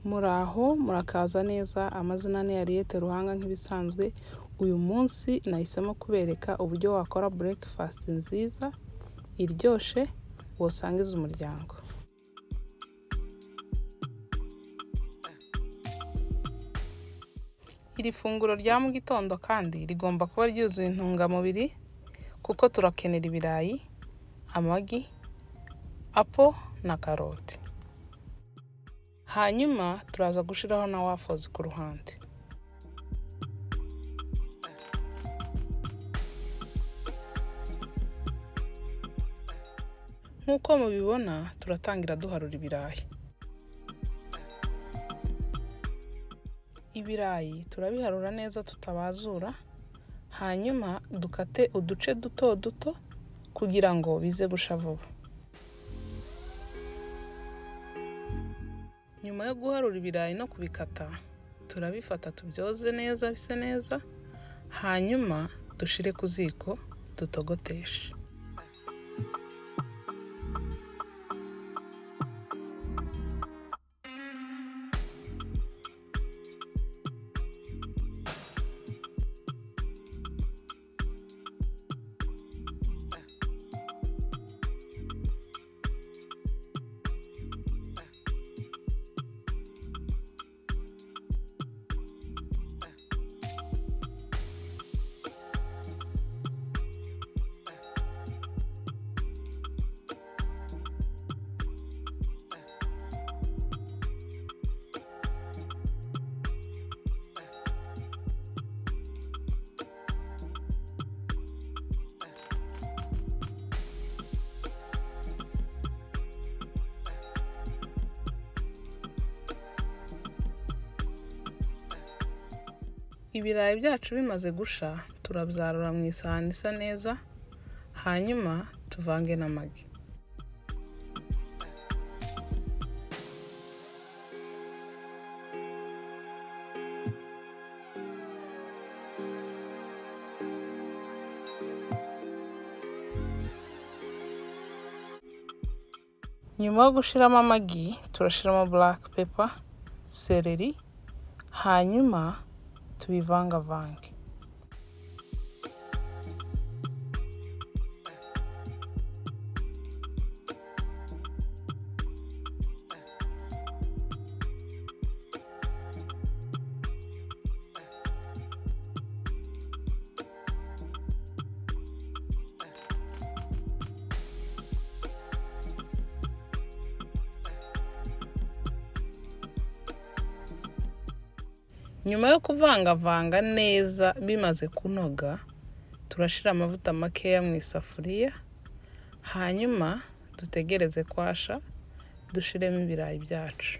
Muraho murakaza neza amazina ni Ariete Ruhanga nk'ibisanzwe, uyu munsi nahisemo kubereka uburyo wakora breakfast nziza, iryoshye, wosangiza umuryango. Iri funguro rya mu gitondo kandi rigomba kuba ryuzuye intungamubiri kuko turakenera ibirayi, amagi, apo na karoti. Hanyuma turaza gushiraho na wafozi ku ruhande. Nk'uko mubibona turatangira duharura ibirayi. Ibirayi turabiharura neza tutabazura, hanyuma dukate uduce duto duto kugira ngo bize gusha vuba. Nyuma yo guharura ibirayi no kubikata, turabifata tubyoze neza bise neza, hanyuma dushire ku ziko dutogoteshe. Ibirayi byacu bimaze gusha, turabyarura mu isahani isa neza, hanyuma tuvange n'amagi. Nyuma yo gushiramo amagi, turashiramo black pepper, seleri, hanyuma tubivangavange. Nyuma yo kuvangavanga neza bimaze kunoga, turashira amavuta makeya mu isafuriya, hanyuma dutegereze kwasha, dushiremo ibirayi byacu.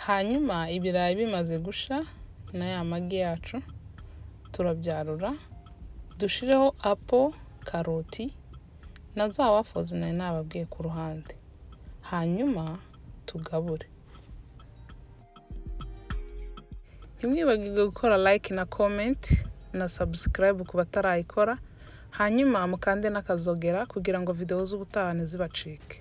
Hanyuma ibirayi bimaze gusha na ya magi yacu, turabyarura, dushireho apo, karoti na za wafozi nari nababwiye ku ruhande. Hanyuma tugabure. Ntimwibagirwe gukora like na comment na subscribe ku batarayikora, hanyuma mukande n'akazogera kugira ngo videwo z'ubutahane zibacike.